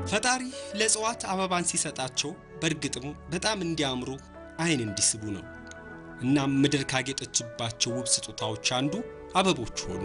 ፈጣሪ ለእጽዋት አበባን ሲሰጣቸው በእርግጥም በጣም እንዲያምሩ አይን እንዲስቡ ነው። እናም ምድር ካጌጠችባቸው ውብ ስጦታዎች አንዱ አበቦች ሆኑ።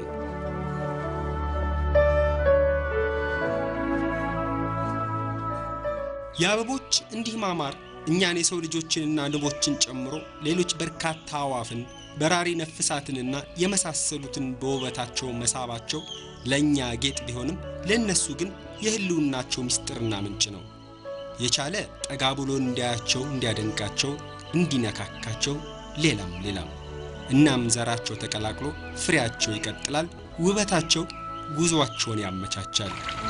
የአበቦች እንዲህ ማማር እኛን የሰው ልጆችንና ንቦችን ጨምሮ ሌሎች በርካታ አዋፍን በራሪ ነፍሳትንና የመሳሰሉትን በውበታቸው መሳባቸው ለእኛ ጌጥ ቢሆንም ለእነሱ ግን የህልውናቸው ምስጢርና ምንጭ ነው። የቻለ ጠጋ ብሎ እንዲያያቸው፣ እንዲያደንቃቸው፣ እንዲነካካቸው ሌላም ሌላም። እናም ዘራቸው ተቀላቅሎ ፍሬያቸው ይቀጥላል፣ ውበታቸው ጉዞአቸውን ያመቻቻል።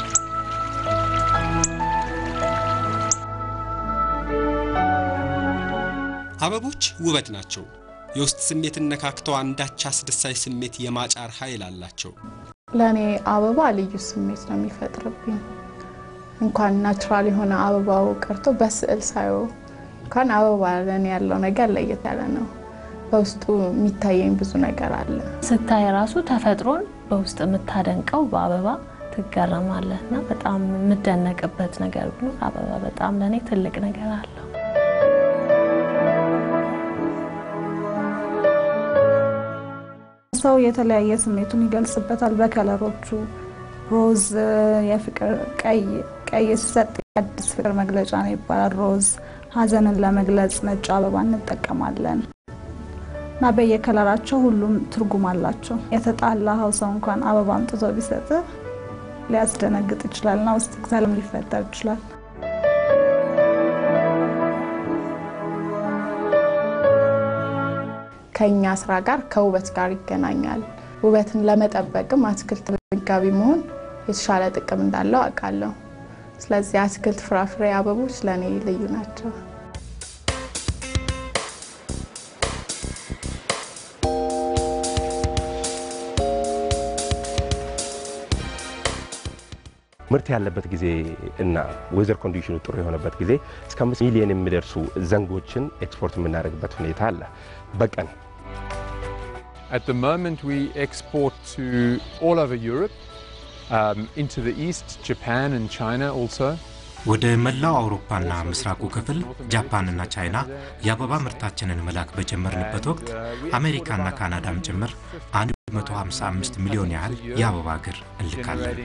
አበቦች ውበት ናቸው። የውስጥ ስሜትን ነካክተው አንዳች አስደሳች ስሜት የማጫር ኃይል አላቸው። ለእኔ አበባ ልዩ ስሜት ነው የሚፈጥርብኝ። እንኳን ናቹራል የሆነ አበባው ቀርቶ በስዕል ሳየው እንኳን አበባ ለእኔ ያለው ነገር ለየት ያለ ነው። በውስጡ የሚታየኝ ብዙ ነገር አለ። ስታይ ራሱ ተፈጥሮን በውስጥ የምታደንቀው በአበባ ትገረማለህ እና በጣም የምደነቅበት ነገር ቢኖር አበባ በጣም ለእኔ ትልቅ ነገር አለው። ሰው የተለያየ ስሜቱን ይገልጽበታል በከለሮቹ። ሮዝ የፍቅር ቀይ ቀይ ሲሰጥ የአዲስ ፍቅር መግለጫ ነው ይባላል። ሮዝ ሐዘንን ለመግለጽ ነጭ አበባ እንጠቀማለን እና በየከለራቸው ሁሉም ትርጉም አላቸው። የተጣላኸው ሰው እንኳን አበባ አምጥቶ ቢሰጥ ሊያስደነግጥ ይችላል እና ውስጥ ሰላም ሊፈጠር ይችላል። ከእኛ ስራ ጋር ከውበት ጋር ይገናኛል። ውበትን ለመጠበቅም አትክልት መጋቢ መሆን የተሻለ ጥቅም እንዳለው አውቃለሁ። ስለዚህ አትክልት፣ ፍራፍሬ፣ አበቦች ለእኔ ልዩ ናቸው። ምርት ያለበት ጊዜ እና ዌዘር ኮንዲሽኑ ጥሩ የሆነበት ጊዜ እስከ አምስት ሚሊዮን የሚደርሱ ዘንጎችን ኤክስፖርት የምናደርግበት ሁኔታ አለ በቀን። At the moment, we export to all over Europe, um, into the east, Japan and China also. ወደ መላው አውሮፓና ምስራቁ ክፍል ጃፓንና ቻይና የአበባ ምርታችንን መላክ በጀመርንበት ወቅት አሜሪካና ካናዳም ጭምር 155 ሚሊዮን ያህል የአበባ እግር እንልካለን።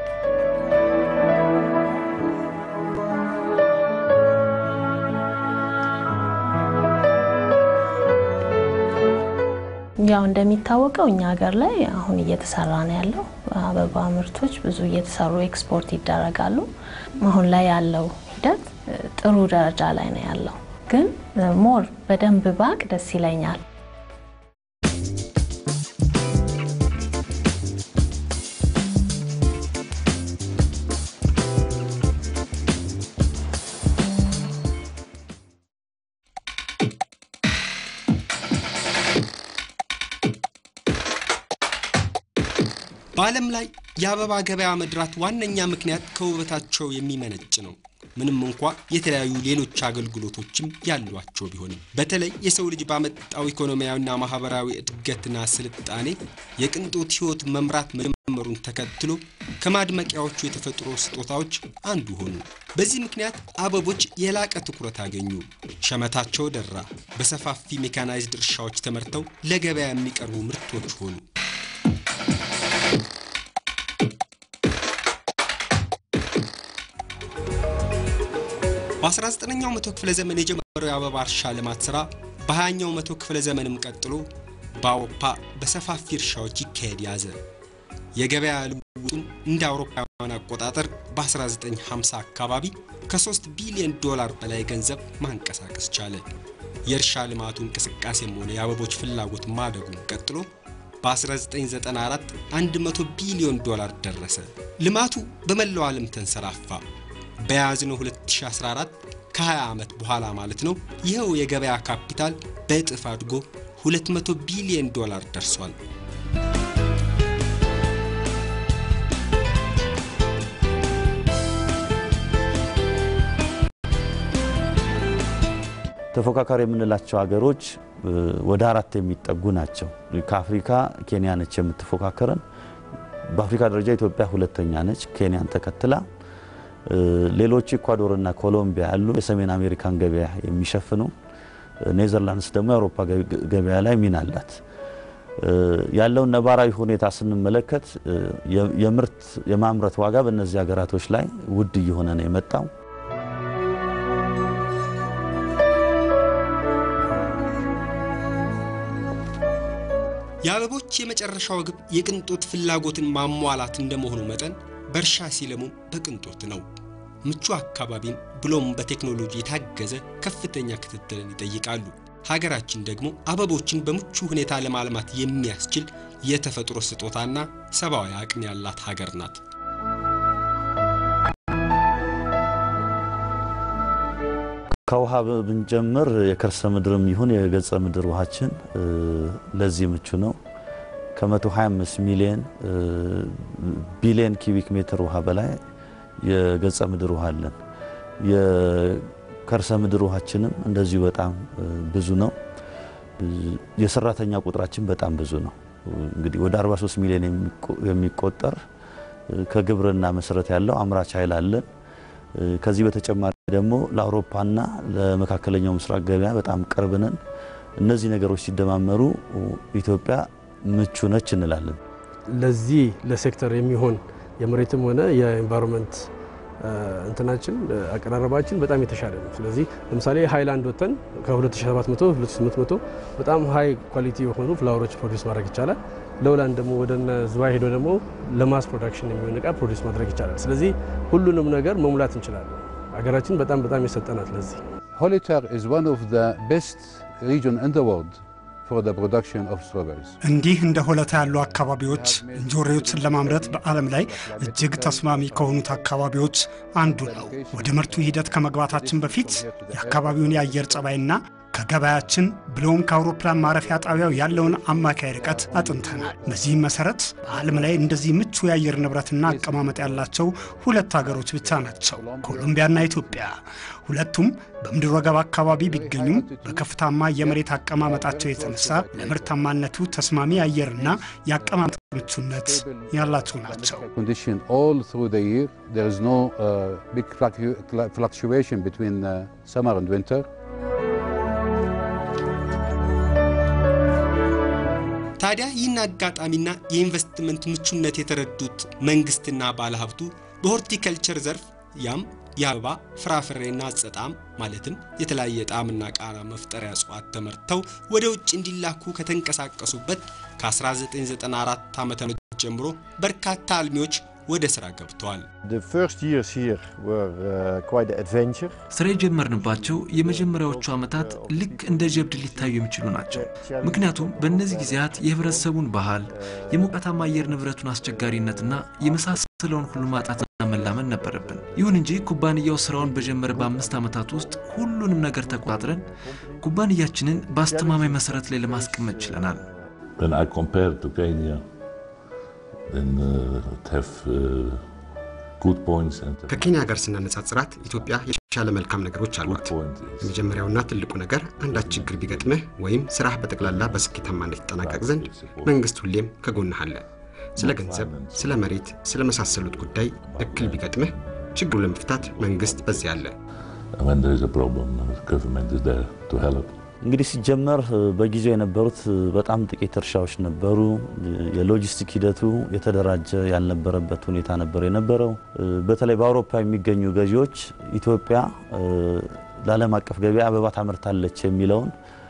ያው እንደሚታወቀው እኛ ሀገር ላይ አሁን እየተሰራ ነው ያለው አበባ ምርቶች ብዙ እየተሰሩ ኤክስፖርት ይደረጋሉ። አሁን ላይ ያለው ሂደት ጥሩ ደረጃ ላይ ነው ያለው፣ ግን ሞር በደንብ ባቅ ደስ ይለኛል። በዓለም ላይ የአበባ ገበያ መድራት ዋነኛ ምክንያት ከውበታቸው የሚመነጭ ነው። ምንም እንኳ የተለያዩ ሌሎች አገልግሎቶችም ያሏቸው ቢሆንም በተለይ የሰው ልጅ ባመጣው ኢኮኖሚያዊና ማህበራዊ እድገትና ስልጣኔ የቅንጦት ሕይወት መምራት መጀመሩን ተከትሎ ከማድመቂያዎቹ የተፈጥሮ ስጦታዎች አንዱ ሆኑ። በዚህ ምክንያት አበቦች የላቀ ትኩረት አገኙ። ሸመታቸው ደራ። በሰፋፊ ሜካናይዝድ እርሻዎች ተመርተው ለገበያ የሚቀርቡ ምርቶች ሆኑ። በ19ኛው መቶ ክፍለ ዘመን የጀመረው የአበባ እርሻ ልማት ሥራ በ20ኛው መቶ ክፍለ ዘመንም ቀጥሎ በአውሮፓ በሰፋፊ እርሻዎች ይካሄድ ያዘ። የገበያ ልውጡን እንደ አውሮፓውያን አቆጣጠር በ1950 አካባቢ ከ3 ቢሊዮን ዶላር በላይ ገንዘብ ማንቀሳቀስ ቻለ። የእርሻ ልማቱ እንቅስቃሴም ሆነ የአበቦች ፍላጎት ማደጉን ቀጥሎ በ1994 100 ቢሊዮን ዶላር ደረሰ። ልማቱ በመላው ዓለም ተንሰራፋ። በያዝነው 2014 ከ20 ዓመት በኋላ ማለት ነው። ይኸው የገበያ ካፒታል በእጥፍ አድጎ 200 ቢሊዮን ዶላር ደርሷል። ተፎካካሪ የምንላቸው ሀገሮች ወደ አራት የሚጠጉ ናቸው። ከአፍሪካ ኬንያ ነች የምትፎካከረን። በአፍሪካ ደረጃ ኢትዮጵያ ሁለተኛ ነች፣ ኬንያን ተከትላ። ሌሎቹ ኢኳዶርና ኮሎምቢያ ያሉ የሰሜን አሜሪካን ገበያ የሚሸፍኑ፣ ኔዘርላንድስ ደግሞ የአውሮፓ ገበያ ላይ ሚና አላት። ያለውን ነባራዊ ሁኔታ ስንመለከት የምርት የማምረት ዋጋ በእነዚህ ሀገራቶች ላይ ውድ እየሆነ ነው የመጣው። የአበቦች የመጨረሻው ግብ የቅንጦት ፍላጎትን ማሟላት እንደመሆኑ መጠን በእርሻ ሲለሙም በቅንጦት ነው። ምቹ አካባቢን ብሎም በቴክኖሎጂ የታገዘ ከፍተኛ ክትትልን ይጠይቃሉ። ሀገራችን ደግሞ አበቦችን በምቹ ሁኔታ ለማልማት የሚያስችል የተፈጥሮ ስጦታና ሰብአዊ አቅም ያላት ሀገር ናት። ከውሃ ብንጀምር የከርሰ ምድርም ይሁን የገጸ ምድር ውሃችን ለዚህ ምቹ ነው። ከ125 ሚሊዮን ቢሊዮን ኪቢክ ሜትር ውሃ በላይ የገጸ ምድር ውሃ አለን። የከርሰ ምድር ውሃችንም እንደዚሁ በጣም ብዙ ነው። የሰራተኛ ቁጥራችን በጣም ብዙ ነው። እንግዲህ ወደ 43 ሚሊዮን የሚቆጠር ከግብርና መሰረት ያለው አምራች ኃይል አለን። ከዚህ በተጨማሪ ደግሞ ለአውሮፓና ለመካከለኛው ምስራቅ ገበያ በጣም ቅርብ ነን። እነዚህ ነገሮች ሲደማመሩ ኢትዮጵያ ምቹ ነች እንላለን። ለዚህ ለሴክተር የሚሆን የመሬትም ሆነ የኤንቫይሮንመንት እንትናችን አቀራረባችን በጣም የተሻለ ነው። ስለዚህ ለምሳሌ ሃይላንድ ወጥተን ከ2700 2800 በጣም ሃይ ኳሊቲ የሆኑ ፍላወሮች ፕሮዲስ ማድረግ ይቻላል። ለውላንድ ደግሞ ወደ ዝዋይ ሄዶ ደግሞ ለማስ ፕሮዳክሽን የሚሆን እቃ ፕሮዲስ ማድረግ ይቻላል። ስለዚህ ሁሉንም ነገር መሙላት እንችላለን። ሀገራችን በጣም በጣም የሰጠናት ለዚህ Hollister is one of the best region in the world for the production of strawberries. እንዲህ እንደ ሆለታ ያሉ አካባቢዎች እንጆሪዎችን ለማምረት በዓለም ላይ እጅግ ተስማሚ ከሆኑት አካባቢዎች አንዱ ነው። ወደ ምርቱ ሂደት ከመግባታችን በፊት የአካባቢውን የአየር ጸባይና ከገበያችን ብሎም ከአውሮፕላን ማረፊያ ጣቢያው ያለውን አማካይ ርቀት አጥንተናል። በዚህም መሰረት በዓለም ላይ እንደዚህ ምቹ የአየር ንብረትና አቀማመጥ ያላቸው ሁለት ሀገሮች ብቻ ናቸው፣ ኮሎምቢያና ኢትዮጵያ። ሁለቱም በምድር ወገብ አካባቢ ቢገኙም በከፍታማ የመሬት አቀማመጣቸው የተነሳ ለምርታማነቱ ተስማሚ የአየርና የአቀማመጥ ምቹነት ያላቸው ናቸው። Condition all through the year. There is no uh, big fluctu- fluctuation between uh, summer and winter. ታዲያ ይህን አጋጣሚና የኢንቨስትመንት ምቹነት የተረዱት መንግስትና ባለሀብቱ በሆርቲከልቸር ዘርፍ ያም የአበባ ፍራፍሬና አጸጣም ማለትም የተለያየ ጣዕምና ቃና መፍጠሪያ እጽዋት ተመርተው ወደ ውጭ እንዲላኩ ከተንቀሳቀሱበት ከ1994 ዓ ም ጀምሮ በርካታ አልሚዎች ወደ ስራ ገብተዋል። The first years here were uh, quite an adventure. ስራ የጀመርንባቸው የመጀመሪያዎቹ ዓመታት ልክ እንደ ጀብድ ሊታዩ የሚችሉ ናቸው። ምክንያቱም በእነዚህ ጊዜያት የህብረተሰቡን ባህል፣ የሞቃታማ አየር ንብረቱን አስቸጋሪነትና የመሳሰለውን ሁሉ ማጣትና መላመን ነበረብን። ይሁን እንጂ ኩባንያው ስራውን በጀመረ በአምስት ዓመታት ውስጥ ሁሉንም ነገር ተቆጣጥረን ኩባንያችንን በአስተማማኝ መሰረት ላይ ለማስቀመጥ ችለናል። When I compare to Kenya, then uh, it have uh, good points and ከኬንያ ጋር ስናነጻጽራት ኢትዮጵያ የተሻለ መልካም ነገሮች አሏት። የመጀመሪያውና ትልቁ ነገር አንዳች ችግር ቢገጥምህ ወይም ስራህ በጠቅላላ በስኬታማነት ይጠናቀቅ ዘንድ መንግስት ሁሌም ከጎንህ አለ። ስለ ገንዘብ፣ ስለ መሬት፣ ስለ መሳሰሉት ጉዳይ እክል ቢገጥምህ ችግሩ ለመፍታት መንግስት በዚያ አለ። when there is a problem, the government is there to help. እንግዲህ ሲጀመር በጊዜው የነበሩት በጣም ጥቂት እርሻዎች ነበሩ። የሎጂስቲክ ሂደቱ የተደራጀ ያልነበረበት ሁኔታ ነበር የነበረው። በተለይ በአውሮፓ የሚገኙ ገዢዎች ኢትዮጵያ ለዓለም አቀፍ ገበያ አበባ ታመርታለች የሚለውን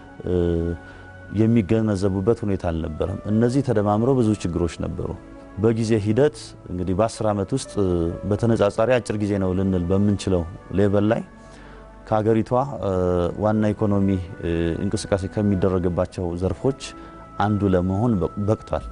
የሚገነዘቡበት ሁኔታ አልነበረም። እነዚህ ተደማምረው ብዙ ችግሮች ነበሩ። በጊዜ ሂደት እንግዲህ በ10 ዓመት ውስጥ በተነጻጻሪ አጭር ጊዜ ነው ልንል በምንችለው ሌቨል ላይ ከሀገሪቷ ዋና ኢኮኖሚ እንቅስቃሴ ከሚደረግባቸው ዘርፎች አንዱ ለመሆን በቅቷል።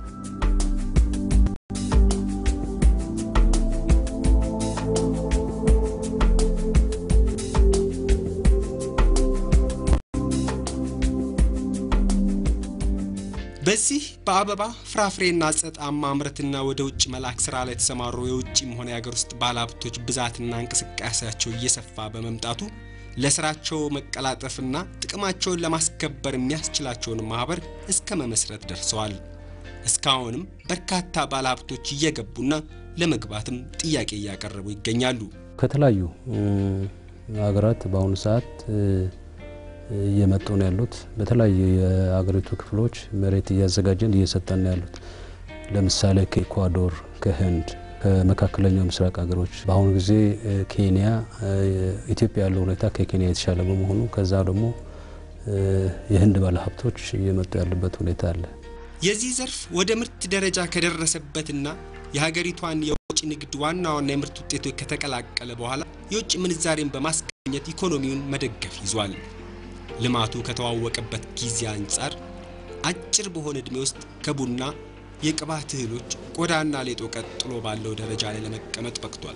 በዚህ በአበባ ፍራፍሬና አጸጣም ማምረትና ወደ ውጭ መላክ ስራ ላይ የተሰማሩ የውጭም ሆነ የሀገር ውስጥ ባለሀብቶች ብዛትና እንቅስቃሴያቸው እየሰፋ በመምጣቱ ለስራቸው መቀላጠፍና ጥቅማቸውን ለማስከበር የሚያስችላቸውን ማህበር እስከ መመስረት ደርሰዋል። እስካሁንም በርካታ ባለሀብቶች እየገቡና ለመግባትም ጥያቄ እያቀረቡ ይገኛሉ። ከተለያዩ ሀገራት በአሁኑ ሰዓት እየመጡ ነው ያሉት። በተለያዩ የሀገሪቱ ክፍሎች መሬት እያዘጋጀን እየሰጠን ነው ያሉት። ለምሳሌ ከኢኳዶር፣ ከህንድ፣ ከመካከለኛው ምስራቅ ሀገሮች በአሁኑ ጊዜ ኬንያ፣ ኢትዮጵያ ያለው ሁኔታ ከኬንያ የተሻለ በመሆኑ ከዛ ደግሞ የህንድ ባለሀብቶች እየመጡ ያሉበት ሁኔታ አለ። የዚህ ዘርፍ ወደ ምርት ደረጃ ከደረሰበትና የሀገሪቷን የውጭ ንግድ ዋና ዋና የምርት ውጤቶች ከተቀላቀለ በኋላ የውጭ ምንዛሬን በማስገኘት ኢኮኖሚውን መደገፍ ይዟል። ልማቱ ከተዋወቀበት ጊዜ አንጻር አጭር በሆነ ዕድሜ ውስጥ ከቡና የቅባት እህሎች፣ ቆዳና ሌጦ ቀጥሎ ባለው ደረጃ ላይ ለመቀመጥ በቅቷል።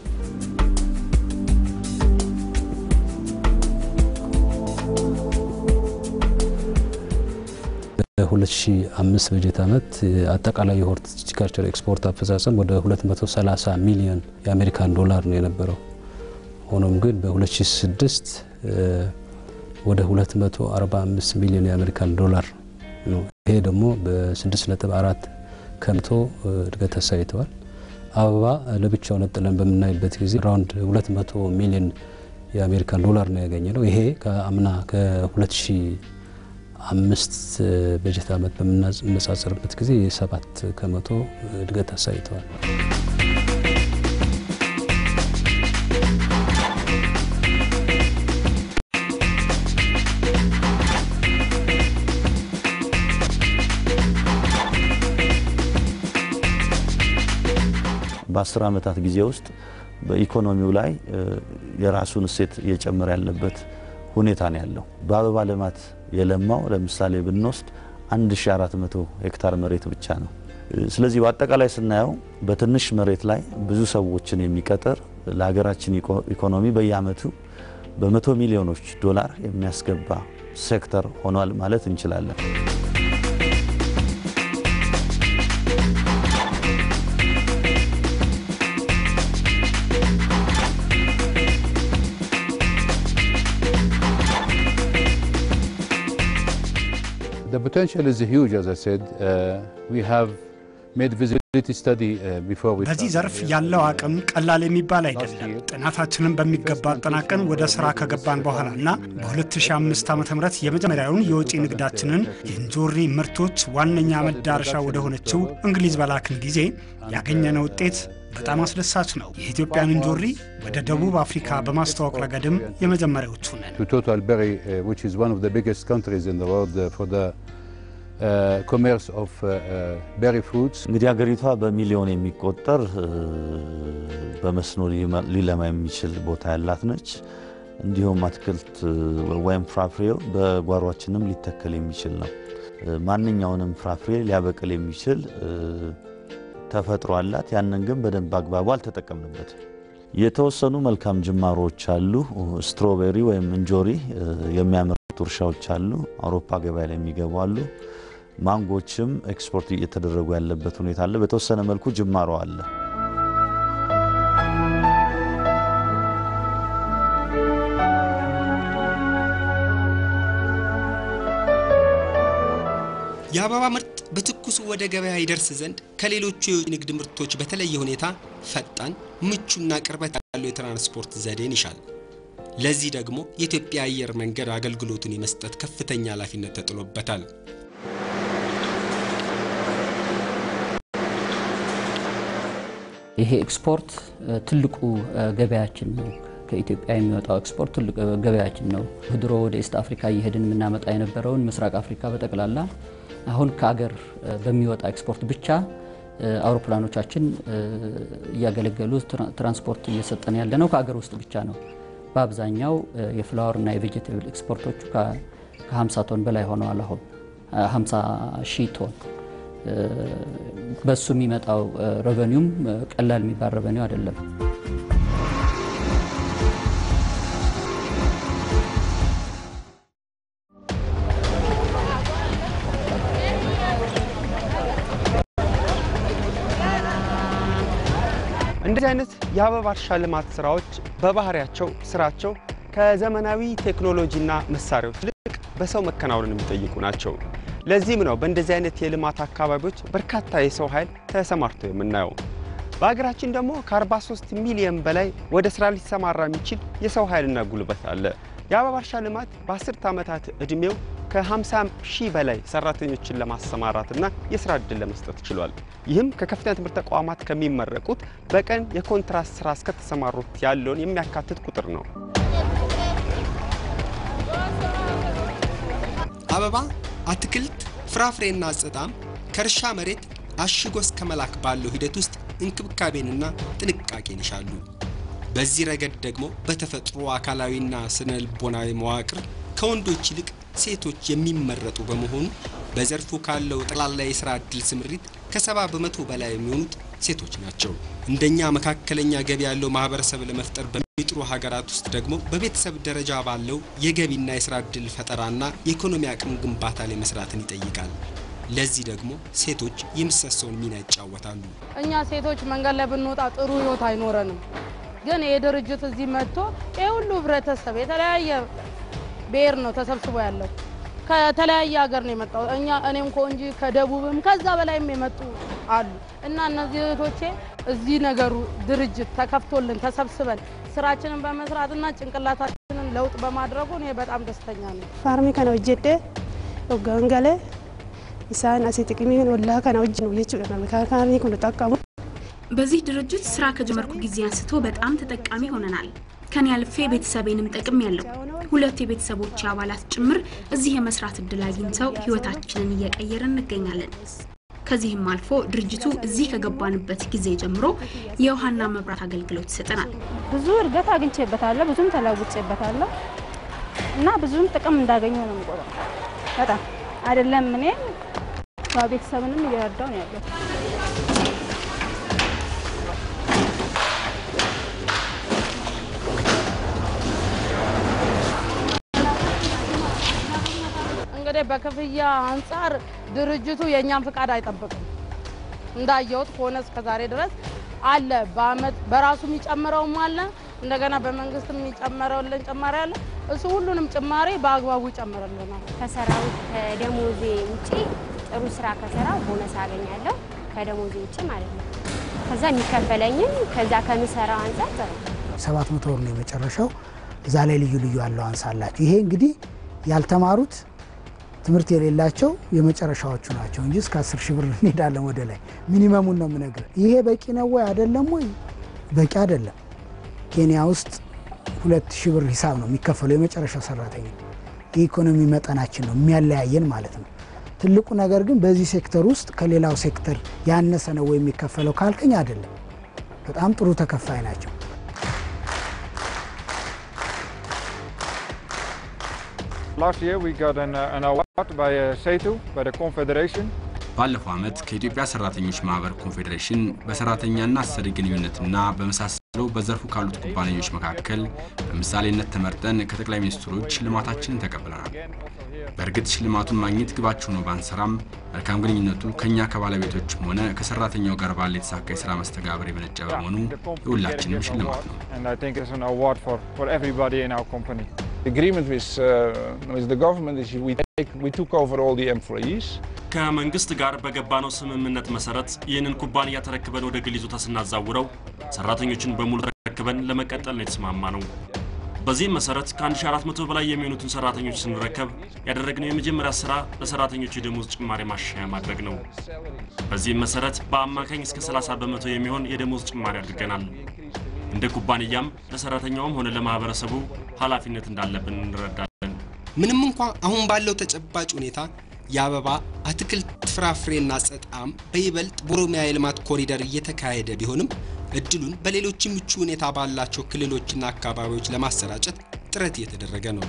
በ2005 በጀት ዓመት አጠቃላይ የሆርቲካልቸር ኤክስፖርት አፈጻጸም ወደ 230 ሚሊዮን የአሜሪካን ዶላር ነው የነበረው። ሆኖም ግን በ2006 ወደ 245 ሚሊዮን የአሜሪካን ዶላር ነው። ይሄ ደግሞ በ6.4 ከመቶ እድገት አሳይተዋል። አበባ ለብቻው ነጥለን በምናይበት ጊዜ ራውንድ 200 ሚሊዮን የአሜሪካን ዶላር ነው ያገኘ ነው። ይሄ ከአምና ከ2005 በጀት ዓመት በምናነጻጽርበት ጊዜ የሰባት ከመቶ እድገት አሳይተዋል። በአስር ዓመታት ጊዜ ውስጥ በኢኮኖሚው ላይ የራሱን እሴት እየጨመረ ያለበት ሁኔታ ነው ያለው። በአበባ ልማት የለማው ለምሳሌ ብንወስድ 1400 ሄክታር መሬት ብቻ ነው። ስለዚህ በአጠቃላይ ስናየው በትንሽ መሬት ላይ ብዙ ሰዎችን የሚቀጥር ለሀገራችን ኢኮኖሚ በየዓመቱ በመቶ ሚሊዮኖች ዶላር የሚያስገባ ሴክተር ሆኗል ማለት እንችላለን። The potential is huge, as I said. Uh, we have made visibility study uh, before we በዚህ started ዘርፍ here. ያለው አቅም ቀላል የሚባል አይደለም። ጥናታችንን በሚገባ አጠናቀን ወደ ስራ ከገባን በኋላ እና በ2005 ዓ ም የመጀመሪያውን የወጪ ንግዳችንን የእንጆሪ ምርቶች ዋነኛ መዳረሻ ወደ ሆነችው እንግሊዝ በላክን ጊዜ ያገኘነው ውጤት በጣም አስደሳች ነው። የኢትዮጵያን እንጆሪ ወደ ደቡብ አፍሪካ በማስተዋወቅ ረገድም የመጀመሪያዎቹ ነን። To total berry, uh, which is one of the biggest countries in the world uh, for the uh, commerce of uh, uh, berry fruits. እንግዲህ ሀገሪቷ በሚሊዮን የሚቆጠር እ፣ በመስኖ ሊማ- ሊለማ የሚችል ቦታ ያላት ነች። እንዲሁም አትክልት እ፣ ወይም ፍራፍሬው በጓሯችንም ሊተከል የሚችል ነው። እ፣ ማንኛውንም ፍራፍሬ ሊያበቅል የሚችል እ፣ ተፈጥሮ አላት። ያንን ግን በደንብ አግባቡ አልተጠቀምንበትም። የተወሰኑ መልካም ጅማሮች አሉ። ስትሮቤሪ ወይም እንጆሪ እ፣ የሚያመርቱ እርሻዎች አሉ። አውሮፓ ገበያ ላይ የሚገቡ አሉ። ማንጎችም ኤክስፖርት እየተደረጉ ያለበት ሁኔታ አለ። በተወሰነ መልኩ ጅማሮ አለ። የአበባ ምርት በትኩሱ ወደ ገበያ ይደርስ ዘንድ ከሌሎቹ የውጭ ንግድ ምርቶች በተለየ ሁኔታ ፈጣን፣ ምቹና ቅርበት ያለው የትራንስፖርት ዘዴን ይሻል። ለዚህ ደግሞ የኢትዮጵያ አየር መንገድ አገልግሎቱን የመስጠት ከፍተኛ ኃላፊነት ተጥሎበታል። ይሄ ኤክስፖርት እ፣ ትልቁ እ፣ ገበያችን ነው። ከኢትዮጵያ የሚወጣው ኤክስፖርት ትልቅ እ፣ ገበያችን ነው። ድሮ ወደ ኢስት አፍሪካ እየሄድን የምናመጣ የነበረውን ምስራቅ አፍሪካ በጠቅላላ አሁን ከሀገር እ፣ በሚወጣ ኤክስፖርት ብቻ እ፣ አውሮፕላኖቻችን እ፣ እያገለገሉ ትራ- ትራንስፖርት እየሰጠን ያለ ነው። ከሀገር ውስጥ ብቻ ነው። በአብዛኛው እ፣ የፍላወር እና የቬጀቴብል ኤክስፖርቶቹ ከ- ከ50 ቶን በላይ ሆነዋል። አሁን እ፣ 50 ሺህ ቶን እ፣ በሱ የሚመጣው ረቨኒውም ቀላል የሚባል ረቨኒው አይደለም። እንደዚህ አይነት የአበባ እርሻ ልማት ስራዎች በባህሪያቸው ስራቸው ከዘመናዊ ቴክኖሎጂና መሳሪያዎች ይልቅ በሰው መከናወንን የሚጠይቁ ናቸው። ለዚህም ነው በእንደዚህ አይነት የልማት አካባቢዎች በርካታ የሰው ኃይል ተሰማርተው የምናየው። በሀገራችን ደግሞ ከ43 ሚሊዮን በላይ ወደ ስራ ሊሰማራ የሚችል የሰው ኃይልና ጉልበት አለ። የአበባ እርሻ ልማት በአስርት ዓመታት ዕድሜው ከ50 ሺህ በላይ ሰራተኞችን ለማሰማራትና የስራ ዕድል ለመስጠት ችሏል። ይህም ከከፍተኛ ትምህርት ተቋማት ከሚመረቁት በቀን የኮንትራት ስራ እስከተሰማሩት ያለውን የሚያካትት ቁጥር ነው። አበባ፣ አትክልት፣ ፍራፍሬና አጸጣም ከእርሻ መሬት አሽጎ እስከ መላክ ባለው ሂደት ውስጥ እንክብካቤንና ጥንቃቄን ይሻሉ። በዚህ ረገድ ደግሞ በተፈጥሮ አካላዊና ስነ ልቦናዊ መዋቅር ከወንዶች ይልቅ ሴቶች የሚመረጡ በመሆኑ በዘርፉ ካለው ጠቅላላ የስራ ዕድል ስምሪት ከሰባ በመቶ በላይ የሚሆኑት ሴቶች ናቸው። እንደኛ መካከለኛ ገቢ ያለው ማህበረሰብ ለመፍጠር በሚጥሩ ሀገራት ውስጥ ደግሞ በቤተሰብ ደረጃ ባለው የገቢና የስራ ዕድል ፈጠራና የኢኮኖሚ አቅም ግንባታ ላይ መስራትን ይጠይቃል። ለዚህ ደግሞ ሴቶች የምሰሰውን ሚና ይጫወታሉ። እኛ ሴቶች መንገድ ላይ ብንወጣ ጥሩ ህይወት አይኖረንም። ግን ይህ ድርጅት እዚህ መጥቶ ይህ ሁሉ ህብረተሰብ የተለያየ ብሔር ነው ተሰብስቦ ያለው ከተለያየ ሀገር ነው የመጣው። እኛ እኔም እኮ እንጂ ከደቡብም ከዛ በላይም የመጡ አሉ እና እነዚህ እህቶቼ እዚህ ነገሩ ድርጅት ተከፍቶልን ተሰብስበን ስራችንን በመስራትና ጭንቅላታችንን ለውጥ በማድረጉ እኔ በጣም ደስተኛ ነኝ። ፋርሚ ከነ ሆጀዴ ኦጋንጋሌ ኢሳን አሴ ጥቅሚ ወላ ከነ ወጅ ነው የቹ ካርኒ ኩን ጠቀሙ በዚህ ድርጅት ስራ ከጀመርኩ ጊዜ አንስቶ በጣም ተጠቃሚ ሆነናል። ከኔ አልፌ ቤተሰቤንም ጠቅም ያለው ሁለት የቤተሰቦች አባላት ጭምር እዚህ የመስራት እድል አግኝተው ህይወታችንን እየቀየርን እንገኛለን። ከዚህም አልፎ ድርጅቱ እዚህ ከገባንበት ጊዜ ጀምሮ የውሃና መብራት አገልግሎት ይሰጠናል። ብዙ እድገት አግኝቼበታለሁ፣ ብዙም ተለውጬበታለሁ እና ብዙም ጥቅም እንዳገኘው ነው የምቆጥረው። በጣም አይደለም እኔ ቤተሰብንም እየረዳው ነው ያለው። እንግዲህ በክፍያ አንጻር ድርጅቱ የእኛን ፍቃድ አይጠብቅም። እንዳየሁት ከሆነ እስከዛሬ ድረስ አለ። በአመት በራሱ የሚጨምረውም አለ፣ እንደገና በመንግስት የሚጨመረውልን ጭማሪ አለ። እሱ ሁሉንም ጭማሪ በአግባቡ ይጨምርልናል። ከሰራሁት ከደሞዜ ውጪ ጥሩ ስራ ከሰራ ቦነስ አገኛለሁ፣ ከደሞዜ ውጪ ማለት ነው። ከዛ የሚከፈለኝም ከዛ ከምሰራው አንጻር ጥሩ ሰባት መቶ ብር ነው የመጨረሻው። እዛ ላይ ልዩ ልዩ አለው አንሳላቸው። ይሄ እንግዲህ ያልተማሩት ትምህርት የሌላቸው የመጨረሻዎቹ ናቸው እንጂ እስከ አስር ሺህ ብር እንሄዳለን ወደ ላይ። ሚኒመሙን ነው የምነግርህ። ይሄ በቂ ነው ወይ አይደለም ወይ? በቂ አይደለም። ኬንያ ውስጥ ሁለት ሺህ ብር ሂሳብ ነው የሚከፈለው የመጨረሻው ሰራተኛ። የኢኮኖሚ መጠናችን ነው የሚያለያየን ማለት ነው። ትልቁ ነገር ግን በዚህ ሴክተር ውስጥ ከሌላው ሴክተር ያነሰ ነው ወይ የሚከፈለው ካልከኝ አይደለም። በጣም ጥሩ ተከፋይ ናቸው። Last year we got an, uh, an award by uh, SETU, by the Confederation. ባለፈው ዓመት ከኢትዮጵያ ሰራተኞች ማህበር ኮንፌዴሬሽን በሰራተኛና አሰሪ ግንኙነትና በመሳሰለው በዘርፉ ካሉት ኩባንያዎች መካከል በምሳሌነት ተመርጠን ከጠቅላይ ሚኒስትሮች ሽልማታችንን ተቀብለናል። በእርግጥ ሽልማቱን ማግኘት ግባችሁ ነው ባንሰራም መልካም ግንኙነቱ ከእኛ ከባለቤቶችም ሆነ ከሰራተኛው ጋር ባለ የተሳካ የስራ መስተጋብር የመነጨ በመሆኑ የሁላችንም ሽልማት ነው። And I think it's an award for, for everybody in our company. The agreement with, uh, with the government is we, take, we took over all the employees. ከመንግስት ጋር በገባነው ስምምነት መሰረት ይህንን ኩባንያ ተረክበን ወደ ግል ይዞታ ስናዛውረው ሰራተኞችን በሙሉ ተረክበን ለመቀጠል ነው የተስማማ ነው። በዚህም መሰረት ከ1400 በላይ የሚሆኑትን ሰራተኞች ስንረከብ ያደረግነው የመጀመሪያ ስራ ለሰራተኞች የደሞዝ ጭማሪ ማሻሻያ ማድረግ ነው። በዚህም መሰረት በአማካኝ እስከ 30 በመቶ የሚሆን የደሞዝ ጭማሪ አድርገናል። እንደ ኩባንያም ለሰራተኛውም ሆነ ለማህበረሰቡ ኃላፊነት እንዳለብን እንረዳለን። ምንም እንኳ አሁን ባለው ተጨባጭ ሁኔታ የአበባ አትክልት፣ ፍራፍሬና ጸጣም በይበልጥ በኦሮሚያ የልማት ኮሪደር እየተካሄደ ቢሆንም እድሉን በሌሎች ምቹ ሁኔታ ባላቸው ክልሎችና አካባቢዎች ለማሰራጨት ጥረት እየተደረገ ነው።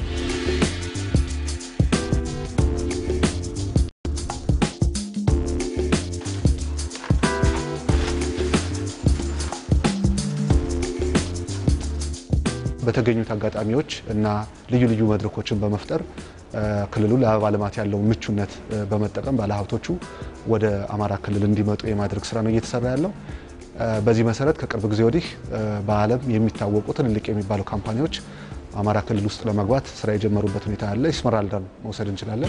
በተገኙት አጋጣሚዎች እና ልዩ ልዩ መድረኮችን በመፍጠር ክልሉ ለአበባ ልማት ያለውን ምቹነት በመጠቀም ባለሀብቶቹ ወደ አማራ ክልል እንዲመጡ የማድረግ ስራ ነው እየተሰራ ያለው። በዚህ መሰረት ከቅርብ ጊዜ ወዲህ በዓለም የሚታወቁ ትልልቅ የሚባሉ ካምፓኒዎች አማራ ክልል ውስጥ ለመግባት ስራ የጀመሩበት ሁኔታ አለ። ኢስመራልዳን መውሰድ እንችላለን።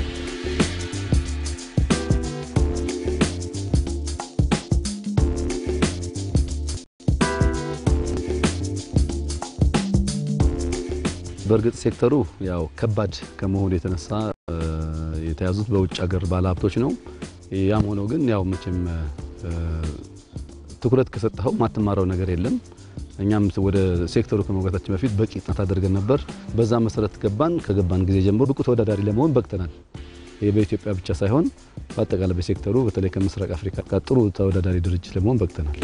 በእርግጥ ሴክተሩ ያው ከባድ ከመሆኑ የተነሳ የተያዙት በውጭ ሀገር ባለሀብቶች ነው። ያም ሆኖ ግን ያው መቼም ትኩረት ከሰጠኸው ማትማረው ነገር የለም። እኛም ወደ ሴክተሩ ከመግባታችን በፊት በቂ ጥናት አድርገን ነበር። በዛ መሰረት ገባን። ከገባን ጊዜ ጀምሮ ብቁ ተወዳዳሪ ለመሆን በቅተናል። ይህ በኢትዮጵያ ብቻ ሳይሆን በአጠቃላይ በሴክተሩ በተለይ ከምስራቅ አፍሪካ ጋር ጥሩ ተወዳዳሪ ድርጅት ለመሆን በቅተናል።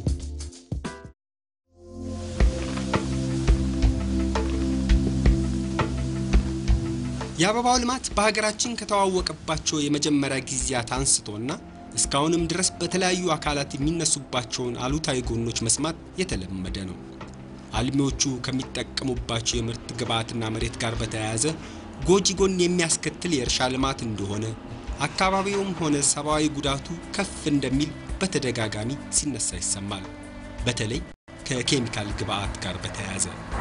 የአበባው ልማት በሀገራችን ከተዋወቀባቸው የመጀመሪያ ጊዜያት አንስቶና እስካሁንም ድረስ በተለያዩ አካላት የሚነሱባቸውን አሉታዊ ጎኖች መስማት የተለመደ ነው። አልሚዎቹ ከሚጠቀሙባቸው የምርት ግብዓትና መሬት ጋር በተያያዘ ጎጂ ጎን የሚያስከትል የእርሻ ልማት እንደሆነ፣ አካባቢውም ሆነ ሰብአዊ ጉዳቱ ከፍ እንደሚል በተደጋጋሚ ሲነሳ ይሰማል። በተለይ ከኬሚካል ግብዓት ጋር በተያያዘ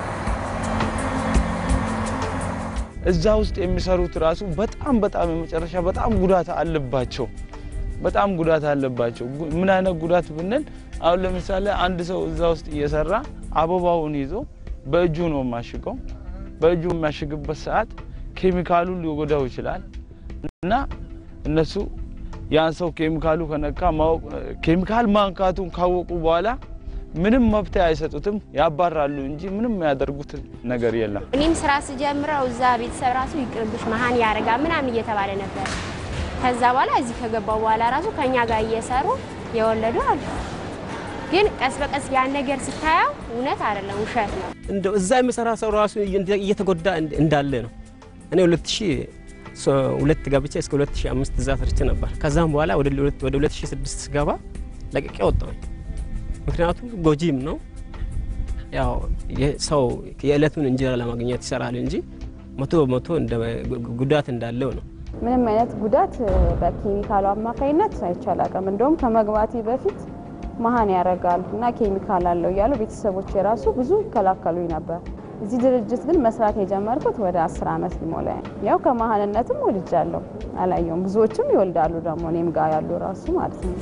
እዛ ውስጥ የሚሰሩት ራሱ በጣም በጣም የመጨረሻ በጣም ጉዳት አለባቸው። በጣም ጉዳት አለባቸው። ምን አይነት ጉዳት ብንል አሁን ለምሳሌ አንድ ሰው እዛ ውስጥ እየሰራ አበባውን ይዞ በእጁ ነው የማሽገው። በእጁ የሚያሽግበት ሰዓት ኬሚካሉን ሊጎዳው ይችላል እና እነሱ ያን ሰው ኬሚካሉ ከነካ ኬሚካል ማንካቱን ካወቁ በኋላ ምንም መብት አይሰጡትም፣ ያባራሉ እንጂ ምንም ያደርጉት ነገር የለም። እኔም ስራ ስጀምረው እዛ ቤተሰብ ራሱ ይቅርብሽ መሀን ያደርጋል ምናምን እየተባለ ነበር። ከዛ በኋላ እዚህ ከገባው በኋላ ራሱ ከኛ ጋር እየሰሩ የወለዱ አሉ። ግን ቀስ በቀስ ያን ነገር ስታየው እውነት አይደለም፣ ውሸት ነው። እንደው እዛ የሚሰራ ሰው ራሱ እየተጎዳ እንዳለ ነው። እኔ ሁለት ሺህ ሁለት ገብቼ እስከ 2005 እዛ ሰርቼ ነበር። ከዛም በኋላ ወደ 2006 ስገባ ለቅቄ ወጣሁኝ። ምክንያቱም ጎጂም ነው። ያው ሰው የዕለቱን እንጀራ ለማግኘት ይሰራል እንጂ መቶ በመቶ ጉዳት እንዳለው ነው። ምንም አይነት ጉዳት በኬሚካሉ አማካኝነት አይቻል አቅም እንደውም ከመግባቴ በፊት መሀን ያደርጋል እና ኬሚካል አለው እያሉ ቤተሰቦች የራሱ ብዙ ይከላከሉኝ ነበር። እዚህ ድርጅት ግን መስራት የጀመርኩት ወደ አስር ዓመት ሊሞላ ያው ከመሀንነትም ወልጃለሁ። አላየውም። ብዙዎችም ይወልዳሉ ደግሞ እኔም ጋር ያሉ ራሱ ማለት ነው።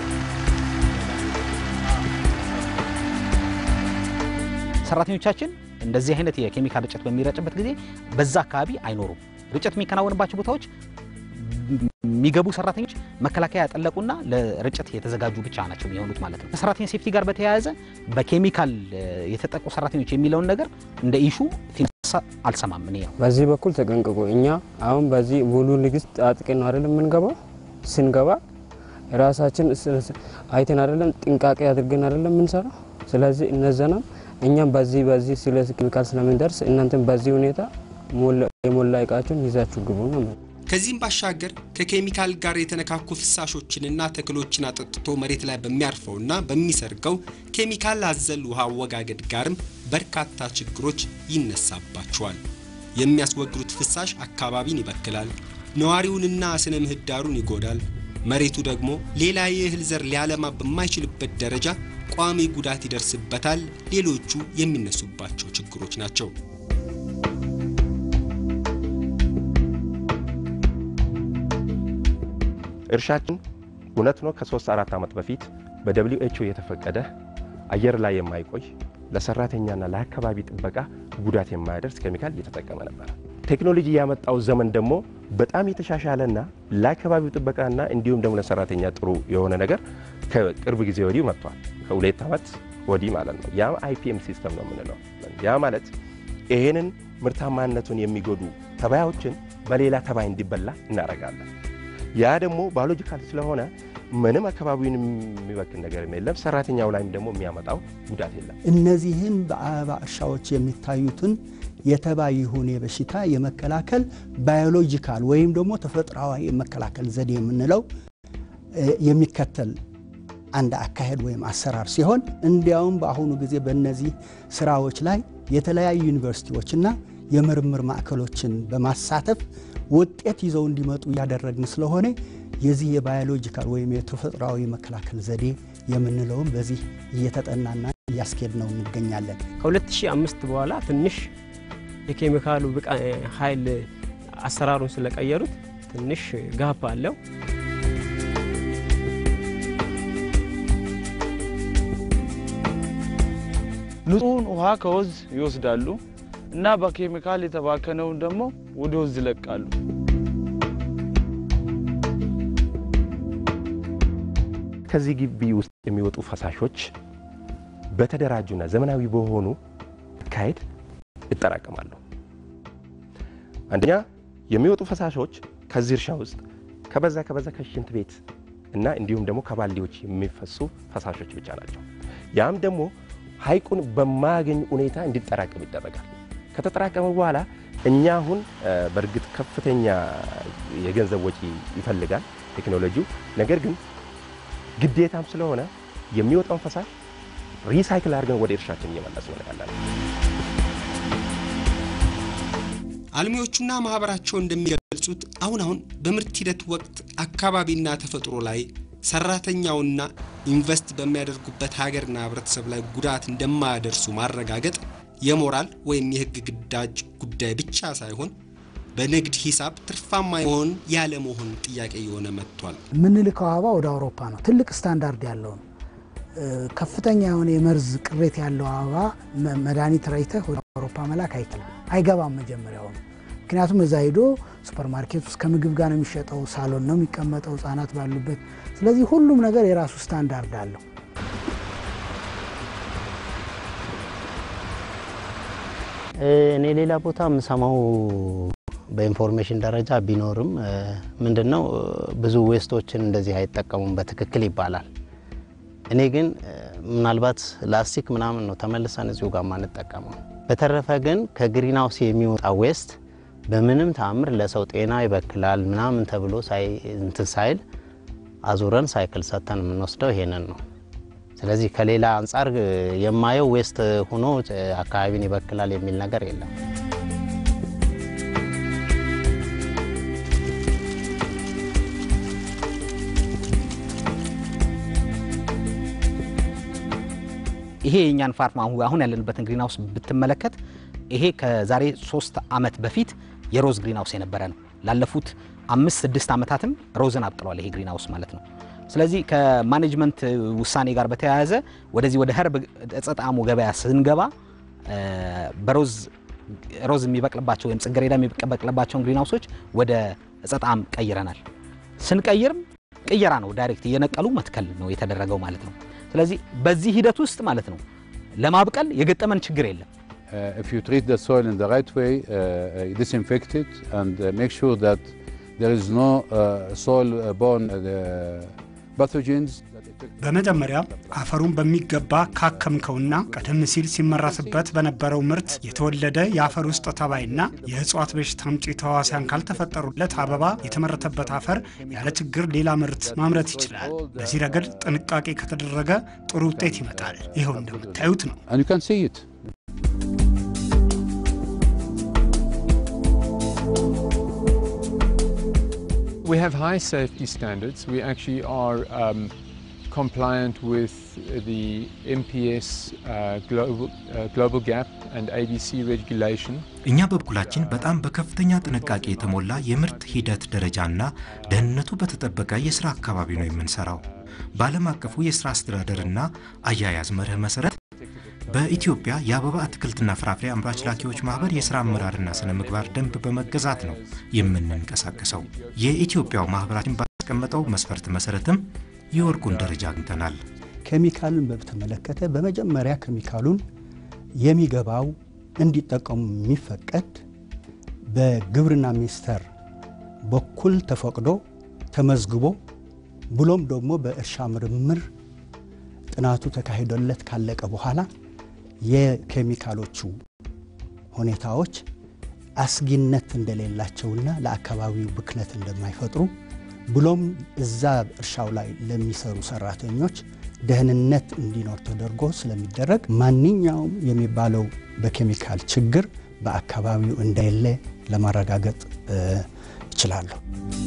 ሰራተኞቻችን እንደዚህ አይነት የኬሚካል ርጭት በሚረጭበት ጊዜ በዛ አካባቢ አይኖሩም። ርጭት የሚከናወንባቸው ቦታዎች የሚገቡ ሰራተኞች መከላከያ ያጠለቁና ለርጭት የተዘጋጁ ብቻ ናቸው የሚሆኑት ማለት ነው። ከሰራተኛ ሴፍቲ ጋር በተያያዘ በኬሚካል የተጠቁ ሰራተኞች የሚለውን ነገር እንደ ኢሹ ሲነሳ አልሰማም። እኔ ነው በዚህ በኩል ተጠንቅቁ። እኛ አሁን በዚህ ሙሉ ንግስት አጥቅን ነው አይደለም የምንገባው። ስንገባ ራሳችን አይተን አይደለም ጥንቃቄ አድርገን አይደለም የምንሰራው። ስለዚህ እነዘናም እኛም በዚህ በዚህ ስለ ኬሚካል ስለምንደርስ እናንተም በዚህ ሁኔታ የሞላ እቃችሁን ይዛችሁ ግቡ ነው። ከዚህም ባሻገር ከኬሚካል ጋር የተነካኩ ፍሳሾችንና ተክሎችን አጠጥቶ መሬት ላይ በሚያርፈውና በሚሰርገው ኬሚካል አዘል ውሃ አወጋገድ ጋርም በርካታ ችግሮች ይነሳባቸዋል። የሚያስወግዱት ፍሳሽ አካባቢን ይበክላል፣ ነዋሪውንና ስነ ምህዳሩን ይጎዳል። መሬቱ ደግሞ ሌላ የእህል ዘር ሊያለማ በማይችልበት ደረጃ ቋሚ ጉዳት ይደርስበታል። ሌሎቹ የሚነሱባቸው ችግሮች ናቸው። እርሻችን እውነት ነው ከሶስት አራት ዓመት በፊት በደብሊው ኤች ኦ የተፈቀደ አየር ላይ የማይቆይ ለሰራተኛና ለአካባቢ ጥበቃ ጉዳት የማያደርስ ኬሚካል እየተጠቀመ ነበር። ቴክኖሎጂ ያመጣው ዘመን ደግሞ በጣም የተሻሻለና ለአካባቢው ጥበቃና እንዲሁም ደግሞ ለሰራተኛ ጥሩ የሆነ ነገር ከቅርብ ጊዜ ወዲህ መጥቷል። ከሁለት ዓመት ወዲህ ማለት ነው። ያ አይፒኤም ሲስተም ነው የምንለው። ያ ማለት ይሄንን ምርታማነቱን የሚጎዱ ተባዮችን በሌላ ተባይ እንዲበላ እናደርጋለን። ያ ደግሞ ባዮሎጂካል ስለሆነ ምንም አካባቢውን የሚበክል ነገር የለም። ሰራተኛው ላይም ደግሞ የሚያመጣው ጉዳት የለም። እነዚህን በአበባ እርሻዎች የሚታዩትን የተባይ ይሁን የበሽታ የመከላከል ባዮሎጂካል ወይም ደግሞ ተፈጥሯዊ የመከላከል ዘዴ የምንለው የሚከተል አንድ አካሄድ ወይም አሰራር ሲሆን እንዲያውም በአሁኑ ጊዜ በእነዚህ ስራዎች ላይ የተለያዩ ዩኒቨርሲቲዎችና የምርምር ማዕከሎችን በማሳተፍ ውጤት ይዘው እንዲመጡ እያደረግን ስለሆነ የዚህ የባዮሎጂካል ወይም የተፈጥሯዊ መከላከል ዘዴ የምንለውም በዚህ እየተጠናና እያስኬድ ነው እንገኛለን። ከ2005 በኋላ ትንሽ የኬሚካሉ ብቃ ኃይል አሰራሩን ስለቀየሩት ትንሽ ጋፕ አለው። ንጹህን ውሃ ከወንዝ ይወስዳሉ። እና በኬሚካል የተባከነውን ደግሞ ወደ ወንዝ ይለቃሉ። ከዚህ ግቢ ውስጥ የሚወጡ ፈሳሾች በተደራጁና ዘመናዊ በሆኑ አካሄድ ይጠራቀማሉ። አንደኛ የሚወጡ ፈሳሾች ከዚህ እርሻ ውስጥ ከበዛ ከበዛ ከሽንት ቤት እና እንዲሁም ደግሞ ከባልዲዎች የሚፈሱ ፈሳሾች ብቻ ናቸው። ያም ደግሞ ሐይቁን በማያገኝ ሁኔታ እንዲጠራቀም ይደረጋል። ከተጠራቀመ በኋላ እኛ አሁን በእርግጥ ከፍተኛ የገንዘብ ወጪ ይፈልጋል ቴክኖሎጂው። ነገር ግን ግዴታም ስለሆነ የሚወጣውን ፈሳሽ ሪሳይክል አድርገን ወደ እርሻችን እየመለስ ነው ያለነው። አልሚዎቹና ማህበራቸው እንደሚገልጹት አሁን አሁን በምርት ሂደት ወቅት አካባቢና ተፈጥሮ ላይ ሰራተኛውና ኢንቨስት በሚያደርጉበት ሀገርና ህብረተሰብ ላይ ጉዳት እንደማያደርሱ ማረጋገጥ የሞራል ወይም የህግ ግዳጅ ጉዳይ ብቻ ሳይሆን በንግድ ሂሳብ ትርፋማ መሆን ያለመሆን ጥያቄ እየሆነ መጥቷል። የምንልከው አበባ ወደ አውሮፓ ነው። ትልቅ ስታንዳርድ ያለው ነው። ከፍተኛ የሆነ የመርዝ ቅሬት ያለው አበባ መድኃኒት ረይተህ ወደ አውሮፓ መላክ አይችልም፣ አይገባም መጀመሪያው ነው። ምክንያቱም እዛ ሄዶ ሱፐር ማርኬት ውስጥ ከምግብ ጋር ነው የሚሸጠው፣ ሳሎን ነው የሚቀመጠው ህጻናት ባሉበት። ስለዚህ ሁሉም ነገር የራሱ ስታንዳርድ አለው። እኔ ሌላ ቦታ የምሰማው በኢንፎርሜሽን ደረጃ ቢኖርም ምንድን ነው ብዙ ዌስቶችን እንደዚህ አይጠቀሙም በትክክል ይባላል። እኔ ግን ምናልባት ላስቲክ ምናምን ነው ተመልሰን እዚሁ ጋር ማንጠቀመው። በተረፈ ግን ከግሪን ሃውስ የሚወጣ ዌስት በምንም ተአምር ለሰው ጤና ይበክላል ምናምን ተብሎ እንትን ሳይል አዙረን ሳይክል ሰጥተን የምንወስደው ይሄንን ነው። ስለዚህ ከሌላ አንጻር የማየው ዌስት ሆኖ አካባቢን ይበክላል የሚል ነገር የለም። ይሄ የእኛን ፋርም አሁን ያለንበትን ግሪን ሃውስ ብትመለከት ይሄ ከዛሬ ሶስት ዓመት በፊት የሮዝ ግሪን ሃውስ የነበረ ነው። ላለፉት አምስት ስድስት ዓመታትም ሮዝን አብቅሏል ይሄ ግሪን ሃውስ ማለት ነው። ስለዚህ ከማኔጅመንት ውሳኔ ጋር በተያያዘ ወደዚህ ወደ ኸርብ ዕፀ ጣዕሙ ገበያ ስንገባ በሮዝ ሮዝ የሚበቅልባቸው ወይም ጽጌረዳ የሚበቅልባቸውን ግሪን ሃውሶች ወደ ዕፀ ጣዕም ቀይረናል። ስንቀይርም ቅየራ ነው፣ ዳይሬክት እየነቀሉ መትከል ነው የተደረገው ማለት ነው። ስለዚህ በዚህ ሂደት ውስጥ ማለት ነው ለማብቀል የገጠመን ችግር የለም። Uh, if you treat the soil in the right way, uh, uh, disinfect it and uh, make sure that there is no uh, soil-borne uh, pathogens. በመጀመሪያ አፈሩን በሚገባ ካከምከውና ቀደም ሲል ሲመረትበት በነበረው ምርት የተወለደ የአፈር ውስጥ ተባይና የእጽዋት በሽታ አምጪ ተዋሲያን ካልተፈጠሩለት አበባ የተመረተበት አፈር ያለ ችግር ሌላ ምርት ማምረት ይችላል። በዚህ ረገድ ጥንቃቄ ከተደረገ ጥሩ ውጤት ይመጣል። ይኸው እንደምታዩት ነው። And you can see it. We have high safety standards. We actually are um, compliant with the MPS uh, global, uh, global Gap and ABC regulation. እኛ በበኩላችን በጣም በከፍተኛ ጥንቃቄ የተሞላ የምርት ሂደት ደረጃና ደህንነቱ በተጠበቀ የስራ አካባቢ ነው የምንሰራው። በዓለም አቀፉ የስራ አስተዳደርና አያያዝ መርህ መሰረት በኢትዮጵያ የአበባ አትክልትና ፍራፍሬ አምራች ላኪዎች ማህበር የስራ አመራርና ስነ ምግባር ደንብ በመገዛት ነው የምንንቀሳቀሰው። የኢትዮጵያው ማህበራችን ባስቀመጠው መስፈርት መሰረትም የወርቁን ደረጃ አግኝተናል። ኬሚካልን በተመለከተ በመጀመሪያ ኬሚካሉን የሚገባው እንዲጠቀሙ የሚፈቀድ በግብርና ሚኒስቴር በኩል ተፈቅዶ ተመዝግቦ ብሎም ደግሞ በእርሻ ምርምር ጥናቱ ተካሂዶለት ካለቀ በኋላ የኬሚካሎቹ ሁኔታዎች አስጊነት እንደሌላቸውና ለአካባቢው ብክነት እንደማይፈጥሩ ብሎም እዛ እርሻው ላይ ለሚሰሩ ሰራተኞች ደህንነት እንዲኖር ተደርጎ ስለሚደረግ ማንኛውም የሚባለው በኬሚካል ችግር በአካባቢው እንደሌለ ለማረጋገጥ እችላለሁ።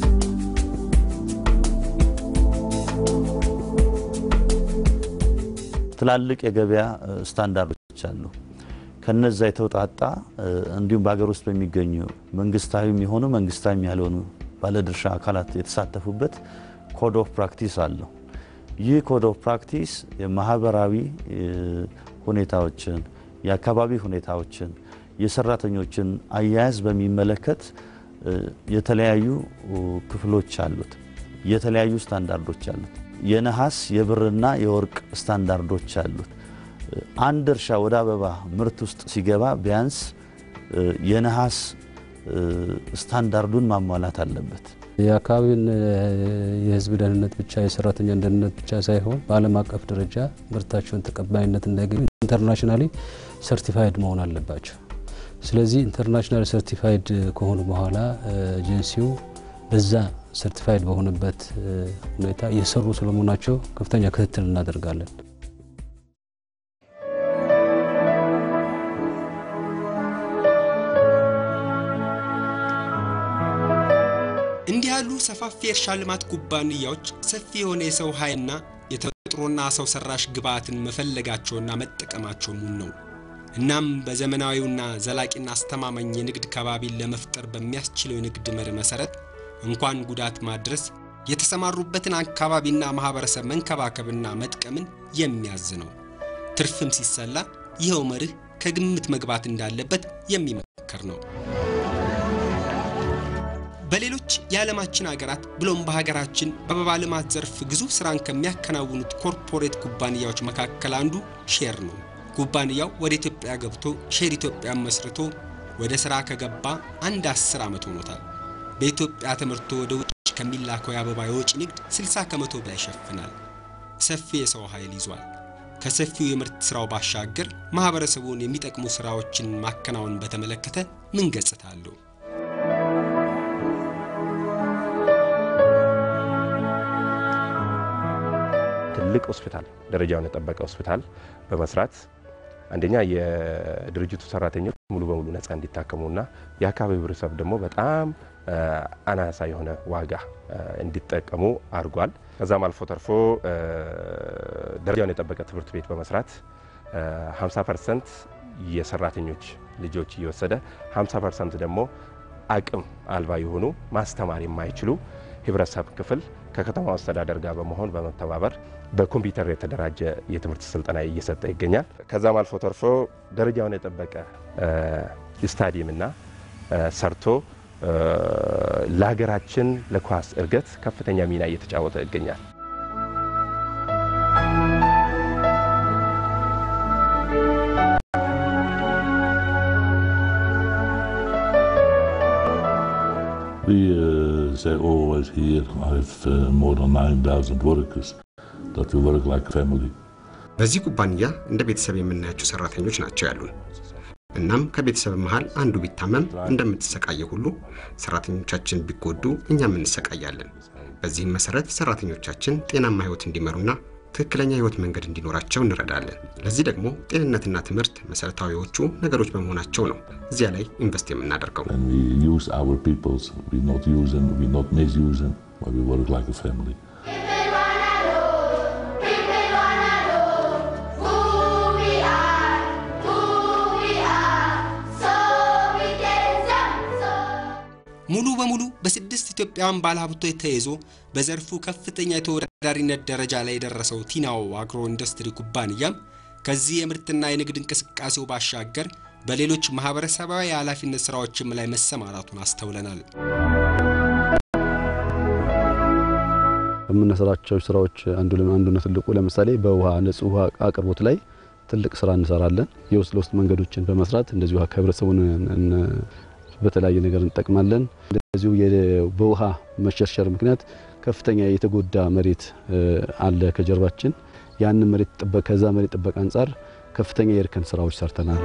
ትላልቅ የገበያ ስታንዳርዶች አሉ። ከነዛ የተውጣጣ እንዲሁም በሀገር ውስጥ በሚገኙ መንግስታዊም የሆኑ መንግስታዊም ያልሆኑ ባለድርሻ አካላት የተሳተፉበት ኮድ ኦፍ ፕራክቲስ አለው። ይህ ኮድ ኦፍ ፕራክቲስ የማህበራዊ ሁኔታዎችን፣ የአካባቢ ሁኔታዎችን፣ የሰራተኞችን አያያዝ በሚመለከት የተለያዩ ክፍሎች አሉት። የተለያዩ ስታንዳርዶች አሉት። የነሐስ የብርና የወርቅ ስታንዳርዶች አሉት። አንድ እርሻ ወደ አበባ ምርት ውስጥ ሲገባ ቢያንስ የነሐስ ስታንዳርዱን ማሟላት አለበት። የአካባቢን የሕዝብ ደህንነት ብቻ የሰራተኛን ደህንነት ብቻ ሳይሆን በዓለም አቀፍ ደረጃ ምርታቸውን ተቀባይነት እንዳያገኙ ኢንተርናሽናሊ ሰርቲፋይድ መሆን አለባቸው። ስለዚህ ኢንተርናሽናል ሰርቲፋይድ ከሆኑ በኋላ ኤጀንሲው በዛ ሰርቲፋይድ በሆነበት ሁኔታ እየሰሩ ስለመሆናቸው ከፍተኛ ክትትል እናደርጋለን። እንዲህ ያሉ ሰፋፊ የእርሻ ልማት ኩባንያዎች ሰፊ የሆነ የሰው ኃይልና የተፈጥሮና ሰው ሰራሽ ግብዓትን መፈለጋቸውና መጠቀማቸው ሙን ነው። እናም በዘመናዊውና ዘላቂና አስተማማኝ የንግድ ከባቢን ለመፍጠር በሚያስችለው የንግድ መርህ መሰረት እንኳን ጉዳት ማድረስ የተሰማሩበትን አካባቢና ማህበረሰብ መንከባከብና መጥቀምን የሚያዝ ነው። ትርፍም ሲሰላ ይኸው መርህ ከግምት መግባት እንዳለበት የሚመከር ነው። በሌሎች የዓለማችን ሀገራት ብሎም በሀገራችን በአበባ ልማት ዘርፍ ግዙፍ ስራን ከሚያከናውኑት ኮርፖሬት ኩባንያዎች መካከል አንዱ ሼር ነው። ኩባንያው ወደ ኢትዮጵያ ገብቶ ሼር ኢትዮጵያን መስርቶ ወደ ስራ ከገባ አንድ አስር ዓመት ሆኖታል። በኢትዮጵያ ተመርቶ ወደ ውጭ ከሚላከው የአበባ የወጪ ንግድ 60 ከመቶ በላይ ይሸፍናል። ሰፊ የሰው ኃይል ይዟል። ከሰፊው የምርት ስራው ባሻገር ማህበረሰቡን የሚጠቅሙ ስራዎችን ማከናወን በተመለከተ ምን ገጽታ አለው? ትልቅ ሆስፒታል ደረጃውን የጠበቀ ሆስፒታል በመስራት አንደኛ የድርጅቱ ሰራተኞች ሙሉ በሙሉ ነፃ እንዲታከሙና የአካባቢው ህብረተሰብ ደግሞ በጣም አናሳ የሆነ ዋጋ እንዲጠቀሙ አድርጓል። ከዛም አልፎ ተርፎ ደረጃውን የጠበቀ ትምህርት ቤት በመስራት 50 ፐርሰንት የሰራተኞች ልጆች እየወሰደ 50 ፐርሰንት ደግሞ አቅም አልባ የሆኑ ማስተማር የማይችሉ ህብረተሰብ ክፍል ከከተማው አስተዳደር ጋር በመሆን በመተባበር በኮምፒውተር የተደራጀ የትምህርት ስልጠና እየሰጠ ይገኛል። ከዛም አልፎ ተርፎ ደረጃውን የጠበቀ ስታዲየምና ሰርቶ ለሀገራችን ለኳስ እድገት ከፍተኛ ሚና እየተጫወተ ይገኛል። We uh, say always here, I have uh, more than 9,000 workers, that we work like a family. በዚህ ኩባንያ እንደ ቤተሰብ የምናያቸው ሰራተኞች ናቸው ያሉን። እናም ከቤተሰብ መሃል አንዱ ቢታመም እንደምትሰቃየ ሁሉ ሰራተኞቻችን ቢጎዱ እኛም እንሰቃያለን። በዚህም መሰረት ሰራተኞቻችን ጤናማ ህይወት እንዲመሩና ትክክለኛ ህይወት መንገድ እንዲኖራቸው እንረዳለን። ለዚህ ደግሞ ጤንነትና ትምህርት መሰረታዊዎቹ ነገሮች በመሆናቸው ነው እዚያ ላይ ኢንቨስት የምናደርገው። And we use our peoples, we not use them, we not misuse them, but we work like a family. ሙሉ በሙሉ በስድስት ኢትዮጵያውያን ባለሀብቶች ተይዞ በዘርፉ ከፍተኛ የተወዳዳሪነት ደረጃ ላይ የደረሰው ቲናው አግሮ ኢንዱስትሪ ኩባንያም ከዚህ የምርትና የንግድ እንቅስቃሴው ባሻገር በሌሎች ማህበረሰባዊ የኃላፊነት ስራዎችም ላይ መሰማራቱን አስተውለናል። ከምንሰራቸው ስራዎች አንዱ አንዱና ትልቁ ለምሳሌ በውሃ ንጹህ ውሃ አቅርቦት ላይ ትልቅ ስራ እንሰራለን። የውስጥ ለውስጥ መንገዶችን በመስራት እንደዚሁ ከህብረተሰቡን በተለያየ ነገር እንጠቅማለን። እንደዚሁ በውሃ መሸርሸር ምክንያት ከፍተኛ የተጎዳ መሬት አለ ከጀርባችን። ያንን መሬት ጥበቃ ከዛ መሬት ጥበቃ አንጻር ከፍተኛ የእርከን ስራዎች ሰርተናል።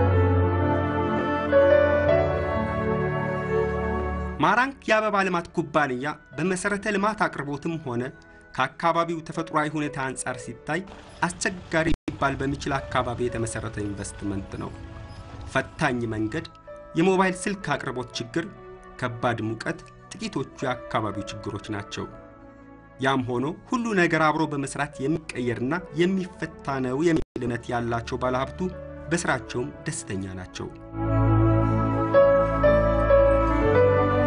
ማራንክ የአበባ ልማት ኩባንያ በመሰረተ ልማት አቅርቦትም ሆነ ከአካባቢው ተፈጥሯዊ ሁኔታ አንጻር ሲታይ አስቸጋሪ ሊባል በሚችል አካባቢ የተመሰረተ ኢንቨስትመንት ነው። ፈታኝ መንገድ፣ የሞባይል ስልክ አቅርቦት ችግር፣ ከባድ ሙቀት ጥቂቶቹ የአካባቢው ችግሮች ናቸው። ያም ሆኖ ሁሉ ነገር አብሮ በመስራት የሚቀየርና የሚፈታ ነው የሚል እምነት ያላቸው ባለሀብቱ በስራቸውም ደስተኛ ናቸው።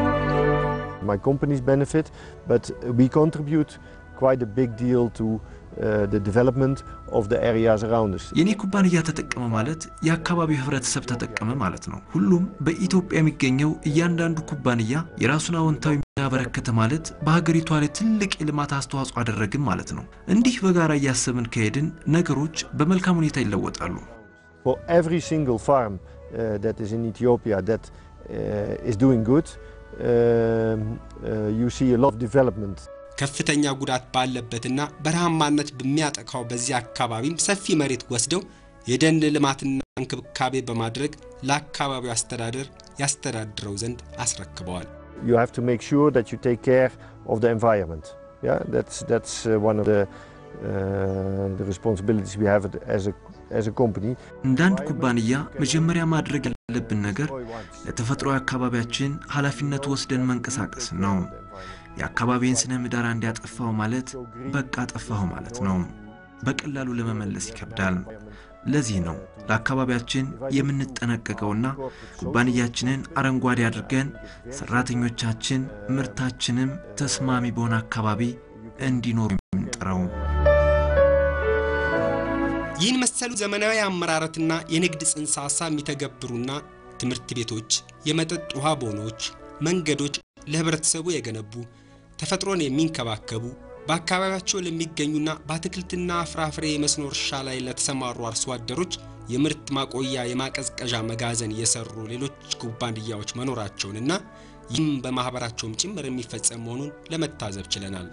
My companies benefit, but we contribute quite a big deal to uh, the development of the areas around us. የኔ ኩባንያ ተጠቀመ ማለት የአካባቢው ህብረተሰብ ተጠቀመ ማለት ነው። ሁሉም በኢትዮጵያ የሚገኘው እያንዳንዱ ኩባንያ የራሱን አዎንታዊ ሚና አበረከተ ማለት በሀገሪቷ ላይ ትልቅ የልማት አስተዋጽኦ አደረግን ማለት ነው። እንዲህ በጋራ እያሰብን ከሄድን ነገሮች በመልካም ሁኔታ ይለወጣሉ። For every single farm uh, that is in Ethiopia that uh, is doing good, um, uh, you see a lot of development. ከፍተኛ ጉዳት ባለበትና በረሃማነት በሚያጠቃው በዚህ አካባቢም ሰፊ መሬት ወስደው የደን ልማትና እንክብካቤ በማድረግ ለአካባቢው አስተዳደር ያስተዳድረው ዘንድ አስረክበዋል። You have to make sure that you take care of the environment. Yeah, that's that's uh, one of the uh, the responsibilities we have as a as a company. እንደ አንድ ኩባንያ መጀመሪያ ማድረግ ያለብን ነገር ለተፈጥሮ አካባቢያችን ኃላፊነት ወስደን መንቀሳቀስ ነው። የአካባቢን ስነ ምህዳር እንዲያጠፋው ማለት በቃ ጠፋሁ ማለት ነው። በቀላሉ ለመመለስ ይከብዳል። ለዚህ ነው ለአካባቢያችን የምንጠነቀቀውና ኩባንያችንን አረንጓዴ አድርገን ሰራተኞቻችን ምርታችንም ተስማሚ በሆነ አካባቢ እንዲኖሩ የምንጥረው። ይህን መሰሉ ዘመናዊ አመራረትና የንግድ ጽንሰ ሀሳብ የሚተገብሩና ትምህርት ቤቶች፣ የመጠጥ ውሃ ቦኖች፣ መንገዶች ለህብረተሰቡ የገነቡ ተፈጥሮን የሚንከባከቡ በአካባቢያቸው ለሚገኙና በአትክልትና ፍራፍሬ የመስኖ እርሻ ላይ ለተሰማሩ አርሶ አደሮች የምርት ማቆያ የማቀዝቀዣ መጋዘን የሰሩ ሌሎች ኩባንያዎች መኖራቸውንና ይህም በማህበራቸውም ጭምር የሚፈጸም መሆኑን ለመታዘብ ችለናል።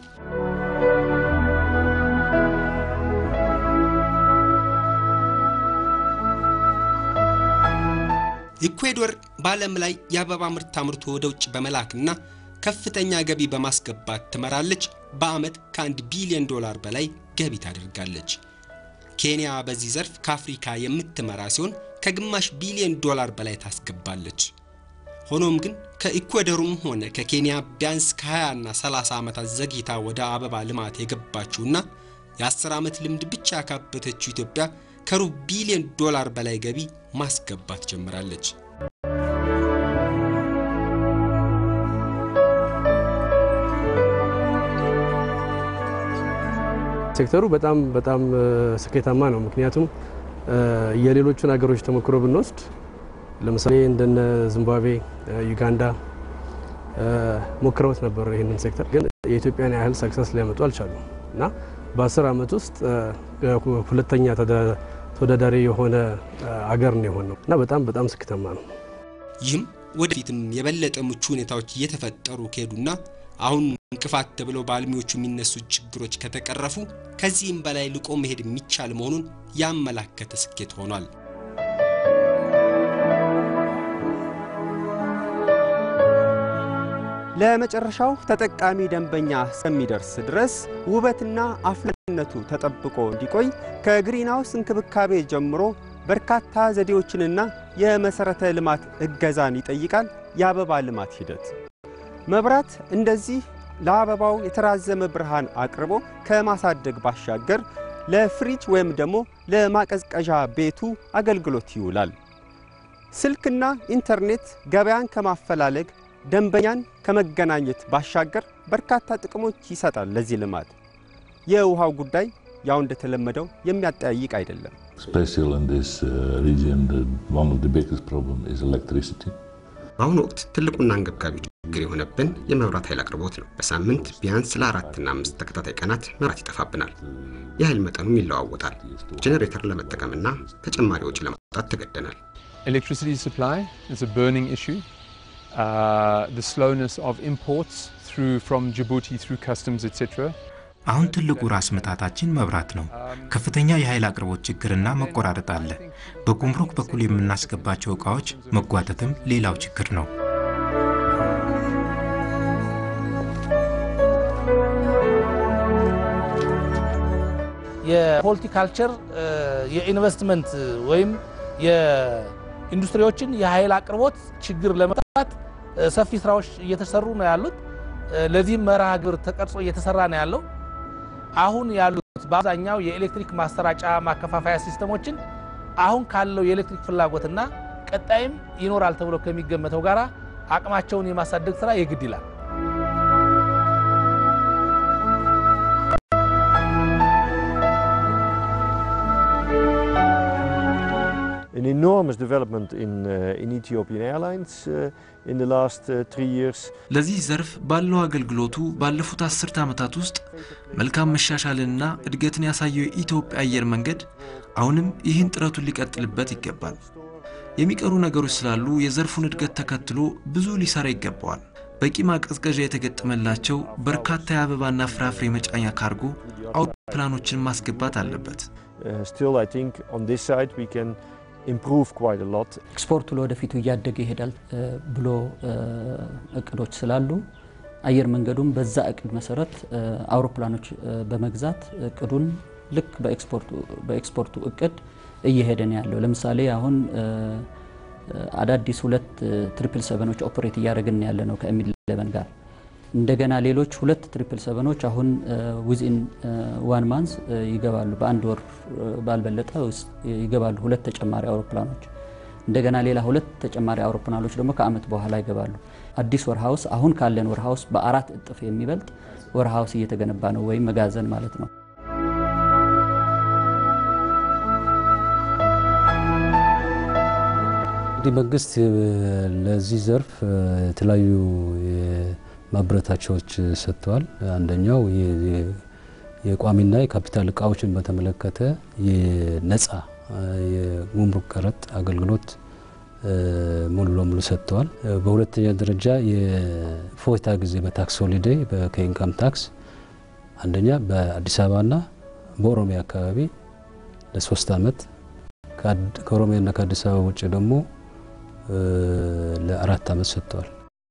ኢኩዌዶር በዓለም ላይ የአበባ ምርት አምርቶ ወደ ውጭ በመላክና ከፍተኛ ገቢ በማስገባት ትመራለች። በዓመት ከአንድ ቢሊዮን ዶላር በላይ ገቢ ታደርጋለች። ኬንያ በዚህ ዘርፍ ከአፍሪካ የምትመራ ሲሆን ከግማሽ ቢሊዮን ዶላር በላይ ታስገባለች። ሆኖም ግን ከኢኳዶሩም ሆነ ከኬንያ ቢያንስ ከ20 እና 30 ዓመታት ዘግይታ ወደ አበባ ልማት የገባችውና የ10 ዓመት ልምድ ብቻ ያካበተችው ኢትዮጵያ ከሩብ ቢሊዮን ዶላር በላይ ገቢ ማስገባት ጀምራለች። ሴክተሩ በጣም በጣም ስኬታማ ነው። ምክንያቱም የሌሎቹን ሀገሮች ተሞክሮ ብንወስድ ለምሳሌ እንደነ ዚምባብዌ፣ ዩጋንዳ ሞክረውት ነበር ይህንን ሴክተር ግን የኢትዮጵያን ያህል ሰክሰስ ሊያመጡ አልቻሉም እና በአስር ዓመት ውስጥ ሁለተኛ ተወዳዳሪ የሆነ አገር ነው የሆነው እና በጣም በጣም ስኬታማ ነው። ይህም ወደፊትም የበለጠ ምቹ ሁኔታዎች እየተፈጠሩ ከሄዱና አሁን እንቅፋት ተብለው በአልሚዎቹ የሚነሱ ችግሮች ከተቀረፉ ከዚህም በላይ ልቆ መሄድ የሚቻል መሆኑን ያመላከተ ስኬት ሆኗል። ለመጨረሻው ተጠቃሚ ደንበኛ እስከሚደርስ ድረስ ውበትና አፍላነቱ ተጠብቆ እንዲቆይ ከግሪንሃውስ እንክብካቤ ጀምሮ በርካታ ዘዴዎችንና የመሰረተ ልማት እገዛን ይጠይቃል። የአበባ ልማት ሂደት መብራት እንደዚህ ለአበባው የተራዘመ ብርሃን አቅርቦ ከማሳደግ ባሻገር ለፍሪጅ ወይም ደግሞ ለማቀዝቀዣ ቤቱ አገልግሎት ይውላል። ስልክና ኢንተርኔት ገበያን ከማፈላለግ ደንበኛን ከመገናኘት ባሻገር በርካታ ጥቅሞች ይሰጣል። ለዚህ ልማት የውሃው ጉዳይ ያው እንደተለመደው የሚያጠያይቅ አይደለም። Especially in this uh, region, the, one of the biggest problem is electricity. በአሁኑ ወቅት ትልቁና አንገብጋቢ ችግር የሆነብን የመብራት ኃይል አቅርቦት ነው። በሳምንት ቢያንስ ለአራትና አምስት ተከታታይ ቀናት መብራት ይጠፋብናል። የኃይል መጠኑም ይለዋወጣል። ጄኔሬተር ለመጠቀምና ተጨማሪ ወጪ ለማውጣት ተገደናል። Electricity supply is a burning issue. Uh, the slowness of imports through from Djibouti through customs, etc. አሁን ትልቁ ራስ ምታታችን መብራት ነው። ከፍተኛ የኃይል አቅርቦት ችግርና መቆራረጥ አለ። በጉምሩክ በኩል የምናስገባቸው እቃዎች መጓተትም ሌላው ችግር ነው። የሆልቲካልቸር የኢንቨስትመንት ወይም የኢንዱስትሪዎችን የኃይል አቅርቦት ችግር ለመፍታት ሰፊ ስራዎች እየተሰሩ ነው ያሉት። ለዚህም መርሃ ግብር ተቀርጾ እየተሰራ ነው ያለው። አሁን ያሉት በአብዛኛው የኤሌክትሪክ ማሰራጫ ማከፋፈያ ሲስተሞችን አሁን ካለው የኤሌክትሪክ ፍላጎትና ቀጣይም ይኖራል ተብሎ ከሚገመተው ጋራ አቅማቸውን የማሳደግ ስራ የግድ ይላል። enormous development in, uh, in Ethiopian Airlines uh, in the last uh, three years. ለዚህ ዘርፍ ባለው አገልግሎቱ ባለፉት አስርተ ዓመታት ውስጥ መልካም መሻሻልንና እድገትን ያሳየው የኢትዮጵያ አየር መንገድ አሁንም ይህን ጥረቱን ሊቀጥልበት ይገባል። የሚቀሩ ነገሮች ስላሉ የዘርፉን እድገት ተከትሎ ብዙ ሊሰራ ይገባዋል። በቂ ማቀዝቀዣ የተገጠመላቸው በርካታ የአበባና ፍራፍሬ መጫኛ ካርጎ አውሮፕላኖችን ማስገባት አለበት። Uh, still, I think on this side we can improve quite a lot. ኤክስፖርቱ ለወደፊቱ እያደገ ይሄዳል ብሎ እቅዶች ስላሉ አየር መንገዱም በዛ እቅድ መሰረት አውሮፕላኖች በመግዛት እቅዱን ልክ በኤክስፖርቱ እቅድ እየሄደ ነው ያለው። ለምሳሌ አሁን አዳዲስ ሁለት ትሪፕል ሰቨኖች ኦፕሬት እያደረግን ያለ ነው ከኤሚል ኢሌቨን ጋር እንደገና ሌሎች ሁለት ትሪፕል ሰቨኖች አሁን ዊዝኢን ዋን ማንስ ይገባሉ። በአንድ ወር ባልበለጠ ውስጥ ይገባሉ ሁለት ተጨማሪ አውሮፕላኖች። እንደገና ሌላ ሁለት ተጨማሪ አውሮፕላኖች ደግሞ ከአመት በኋላ ይገባሉ። አዲስ ወርሃውስ አሁን ካለን ወርሃውስ በአራት እጥፍ የሚበልጥ ወርሃውስ እየተገነባ ነው፣ ወይም መጋዘን ማለት ነው። እንግዲህ መንግስት ለዚህ ዘርፍ የተለያዩ ማበረታቻዎች ሰጥተዋል። አንደኛው የቋሚና የካፒታል እቃዎችን በተመለከተ የነጻ የጉምሩክ ቀረጥ አገልግሎት ሙሉ ለሙሉ ሰጥተዋል። በሁለተኛ ደረጃ የፎይታ ጊዜ በታክስ ሆሊዴይ ከኢንካም ታክስ አንደኛ በአዲስ አበባና በኦሮሚያ አካባቢ ለሶስት አመት ከኦሮሚያና ከአዲስ አበባ ውጭ ደግሞ ለአራት አመት ሰጥተዋል።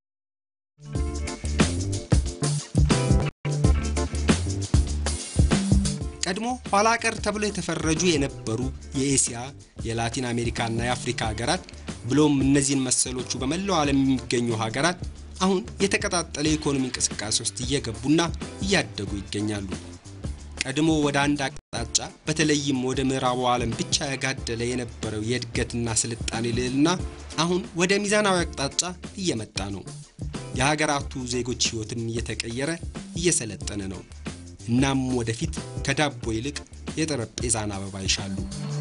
ቀድሞ ኋላ ቀር ተብለው የተፈረጁ የነበሩ የኤስያ የላቲን አሜሪካና የአፍሪካ ሀገራት ብሎም እነዚህን መሰሎቹ በመላው ዓለም የሚገኙ ሀገራት አሁን የተቀጣጠለ የኢኮኖሚ እንቅስቃሴ ውስጥ እየገቡና እያደጉ ይገኛሉ። ቀድሞ ወደ አንድ አቅጣጫ በተለይም ወደ ምዕራቡ ዓለም ብቻ ያጋደለ የነበረው የእድገትና ስልጣኔ ልዕልና አሁን ወደ ሚዛናዊ አቅጣጫ እየመጣ ነው። የሀገራቱ ዜጎች ሕይወትም እየተቀየረ እየሰለጠነ ነው። እናም ወደፊት ከዳቦ ይልቅ የጠረጴዛን አበባ ይሻሉ።